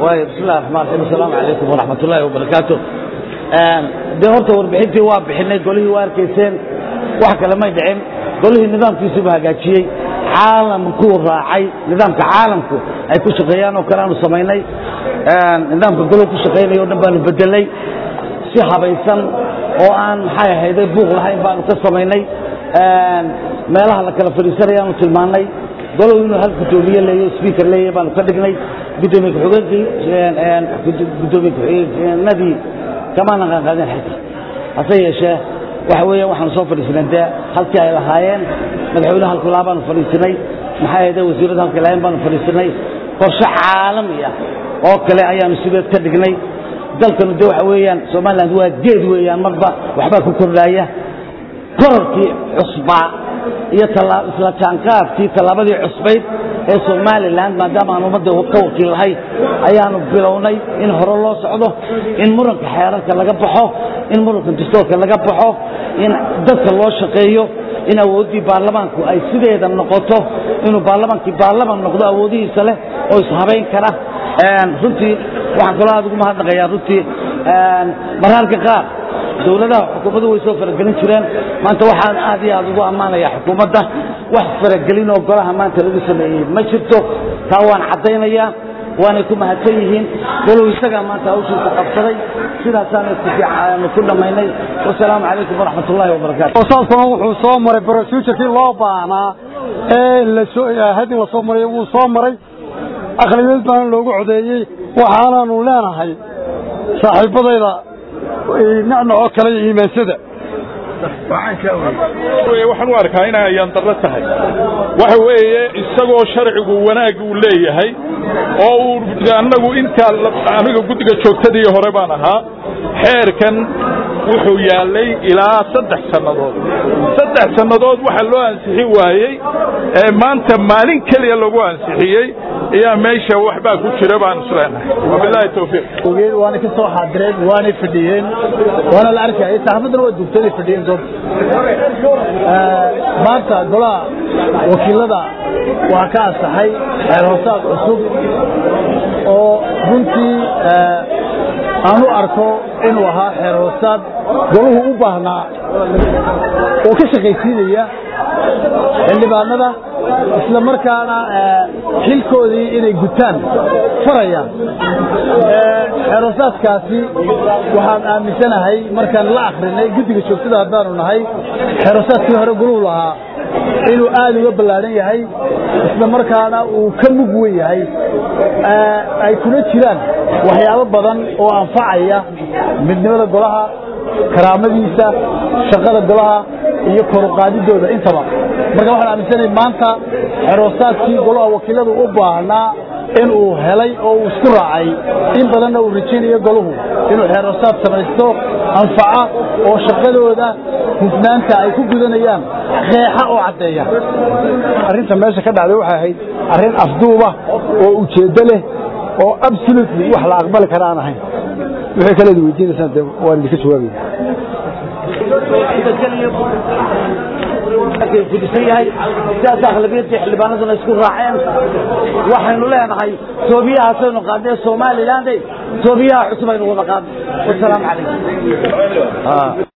waay bismillahi raxmaan raxiim assalaamu calaykum waraxmat ullaahi wabarakaatu dee horta warbixintii waa bixinay golihii waa arkayseen wax kale may dhicin golihii nidaamkiisuba hagaajiyey caalamkuu raacay nidaamka caalamku ay ku shaqeeyaan oo kale aanu samaynay nidaamka goluhu ku shaqaynaya o dhan baanu bedelay si habaysan oo aan maxay ahayday buuq lahayn baanu ka samaynay meelaha la kala fadhiisanaya aanu tilmaannay golow inuu hal guddoomiye leeyo sbiiker leeyahy baanu ka dhignay guddoomiye ku-xigeenkii guddoomiye ku-xigeenadii kamaana qaanqaadeen xilka hase yeeshee waxa weeyaan waxaanu soo fadhiisinay dee halkii ay lahaayeen madaxweyne halku lahaa baanu fadhiisinay maxay ahayde wasiirada halkii lahaayeen baanu fadhiisinay qorshe caalami ah oo kale ayaanu sideed ka dhignay dalkanu de waxa weeyaan somaliland waa geed weeyaan marba waxbaa ku kordhaaya korarkii cusbaa iyo isla jaanqaadkii tallaabadii cusbayd ee somalilan maadaama aan ummadda ka wakiil lahay ayaanu bilownay in hore loo socdo in muranka xeerarka laga baxo in muranka dastoorka laga baxo in dadka loo shaqeeyo in awooddii baarlamaanku ay sideeda noqoto inuu baarlamaankii baarlaman noqdo awoodihiisa leh oo ishabayn kara runtii waxaan kaloo aad ugu mahadnaqayaa runtii mararka qaar dowladaha xukuumaddu way soo faragelin jireen maanta waxaan aad iyo aad ugu ammaanaya xukuumadda wax faragelin oo golaha maanta lagu sameeyey ma jirto taa waan caddaynayaa waanay ku mahadsan yihiin golow isagaa maanta hawshiisa qabsaday sidaasaanu ku dhammaynay wasalaamu calaykum waraxmat ullaahi wabarakatu saasuna wuxuu soo maray brosujurkii loo baahnaa ee hadin la soo maray wuu soo maray aqlabiyad baana loogu codeeyey waxaanaanu leenahay saaxiibadayda nacnacoo kale iyo iimaansada waxaan u arkaa inay ayaan darro tahay waxa weeye isagoo sharcigu wanaag uu leeyahay oo uu annagu intaa aniga guddiga joogtadii hore baan ahaa xeerkan wuxuu yaallay ilaa saddex sannadood saddex sannadood waxaa loo ansixin waayey ee maanta maalin keliya lagu ansixiyey ayaa meesha waxbaa ku jira baan isleenahay wabilaahi tawfiiq waana ka soo xaadireen waanay fadhiyeen waana la arkayay saxaafaddana waa dugtaday fadhiyeen doonta maanta golaha wakiilada waa ka ansaxay xeer hoosaad cusub oo runtii aan u arko inuu ahaa xeer hoosaad golahu u baahnaa oo ka shaqaysiinaya xildhibaanada isla markaana xilkoodii inay gutaan faraya xeeroosaadkaasi waxaan aaminsanahay markaan la akrinay guddiga joogtada haddaanu nahay xeeroosaadkii hore guluhu lahaa inuu aad uga ballaadhan yahay isla markaana uu ka mug wen yahay ay kuna jiraan waxyaabo badan oo anfacaya midnimada golaha karaamadiisa shaqada golaha iyo koruqaadidooda intaba marka waxaan aaminsanahay maanta xeroosaadkii golaha wakiiladu u baahnaa inuu helay oo uu isku raacay in badanna uu rajaynayo goluhu inuu xeeroosaad samaysto anfaca oo shaqadooda hufnaanta ay ku gudanayaan qeexa oo caddeeya arrinta meesha ka dhacday waxay ahayd arrin afduuba oo ujeeddo leh oo absolutely wax la aqbali kara aan ahayn wixii kaleed weydiinaysaan dee waan idinka jawaabaya gudisan yahay sidaas akhlabiyadii xildhibaanaduna isku raaceen waxaynu leenahay toobiyahaasaynu qaadnay somaliland toobiyaha cusub aynu wada qaadnay wasalaamu calaykum